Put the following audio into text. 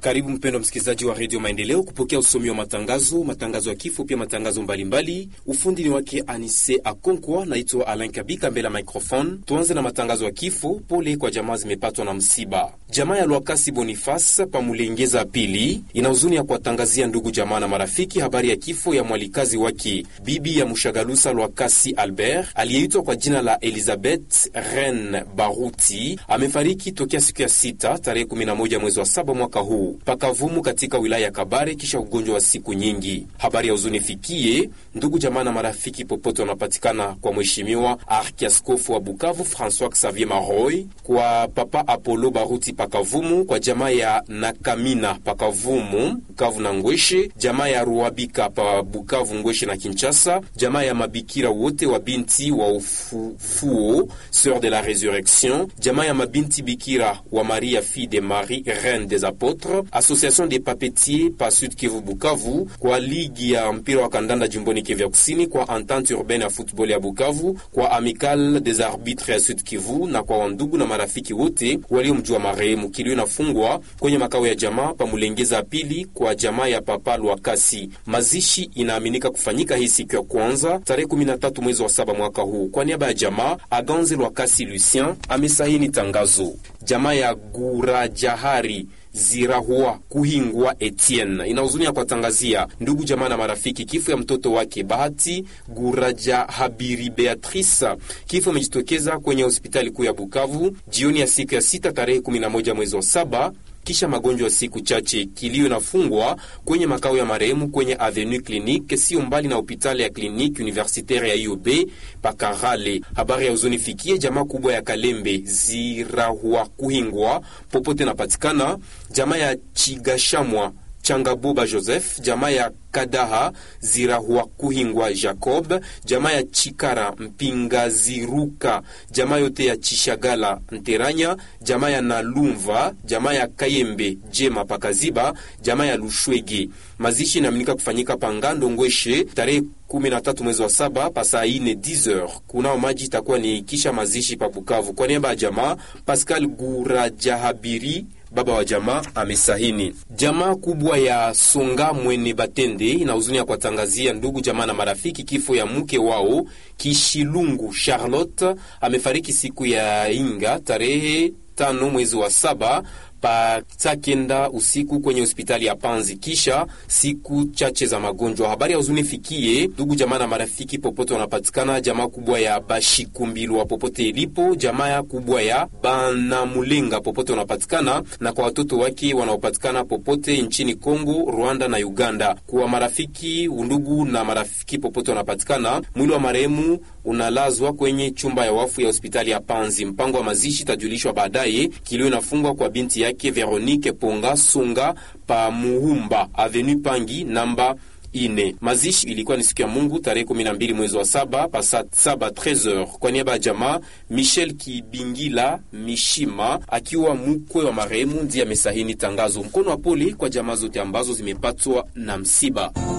Karibu mpendwa msikilizaji wa redio Maendeleo kupokea usomi wa matangazo, matangazo ya kifo, pia matangazo mbalimbali. Ufundi ni wake Anise Akonkwa, naitwa Alain Kabika mbele ya microphone. Tuanze na matangazo ya kifo. Pole kwa jamaa zimepatwa na msiba. Jamaa ya Lwakasi Boniface Pamulengeza pili ina huzuni ya kuwatangazia ndugu jamaa na marafiki habari ya kifo ya mwalikazi wake bibi ya Mushagalusa Lwakasi Albert aliyeitwa kwa jina la Elizabeth Ren Baruti amefariki tokea siku ya sita tarehe 11 mwezi wa saba mwaka huu pakavumu katika wilaya ya Kabare kisha ugonjwa wa siku nyingi. Habari ya huzuni fikie ndugu jamaa na marafiki popote wanapatikana kwa mheshimiwa arkiaskofu wa Bukavu Francois Xavier Maroy, kwa papa Apollo Baruti pakavumu, kwa jamaa ya Nakamina pakavumu Bukavu na Ngweshe, jamaa ya Ruabika pa Bukavu, Ngweshe na Kinshasa, jamaa ya mabikira wote wa binti wa ufufuo Sœur de la Resurrection, jamaa ya mabinti bikira wa Maria fille de Marie Reine des Apotres, Association des Papetiers pa Sud Kivu Bukavu, kwa ligi ya mpira wa kandanda jimboni Kivu ya Kusini, kwa Entente Urbaine ya football ya Bukavu, kwa Amical des Arbitres ya Sud Kivu na kwa wandugu na marafiki wote waliomjua marehemu. Kilio inafungwa kwenye makao ya jamaa pa Mulengeza pili kwa jamaa ya Papa Lwakasi. Mazishi inaaminika kufanyika hii siku ya kwanza tarehe 13 mwezi wa saba mwaka huu. Kwa niaba ya jamaa Aganze Lwakasi Lucien amesahini tangazo. Jamaa ya Gurajahari Zirahua Kuhingwa Etienne inahuzunia kuwatangazia ndugu jamaa na marafiki kifo ya mtoto wake Bahati Guraja Habiri Beatrice. Kifo imejitokeza kwenye hospitali kuu ya Bukavu jioni ya siku ya sita tarehe 11 mwezi wa saba kisha magonjwa ya siku chache. Kilio inafungwa kwenye makao ya marehemu kwenye Avenue Clinique, sio mbali na hospitali ya Clinique Universitaire ya IOB Pakarale. Habari ya huzuni fikie jamaa kubwa ya Kalembe Zirahua Kuhingwa popote napatikana, jamaa ya Chigashamwa Changaboba Joseph, jamaa ya Kadaha Zirahua Kuhingwa Jacob, jamaa ya Chikara Mpingaziruka, jamaa yote ya Chishagala Nteranya, jamaa ya Nalumva, jamaa ya Kayembe Jema Pakaziba, jamaa ya Lushwege. Mazishi inaaminika kufanyika Pangando Ngweshe tarehe 13 mwezi wa saba pasaa ine 10h. Kunao maji itakuwa ni kisha mazishi pa Bukavu. Kwa niaba ya jamaa Pascal Gurajahabiri baba wa jamaa amesahini. Jamaa kubwa ya Songa Mwene Batende ina huzuni ya kuwatangazia ndugu jamaa na marafiki kifo ya mke wao Kishilungu Charlotte amefariki siku ya Inga tarehe tano mwezi wa saba pa saa kenda usiku kwenye hospitali ya Panzi kisha siku chache za magonjwa. Habari ya huzuni fikie ndugu jamaa na marafiki popote wanapatikana, jamaa kubwa ya Bashikumbilwa popote ilipo, jamaa kubwa ya Banamulenga popote wanapatikana, na kwa watoto wake wanaopatikana popote nchini Kongo, Rwanda na Uganda. Kwa marafiki, undugu na marafiki popote wanapatikana, mwili wa marehemu unalazwa kwenye chumba ya wafu ya hospitali ya Panzi. Mpango wa mazishi itajulishwa baadaye. Kilio inafungwa kwa binti yake Veronique Ponga Sunga pa Muhumba Avenue Pangi namba ine. Mazishi ilikuwa ni siku ya Mungu tarehe 12 mwezi wa saba pasa saba 13h. Kwa niaba ya jamaa Michel Kibingila Mishima akiwa mkwe wa marehemu ndiye amesahini tangazo. Mkono wa pole kwa jamaa zote ambazo zimepatwa na msiba.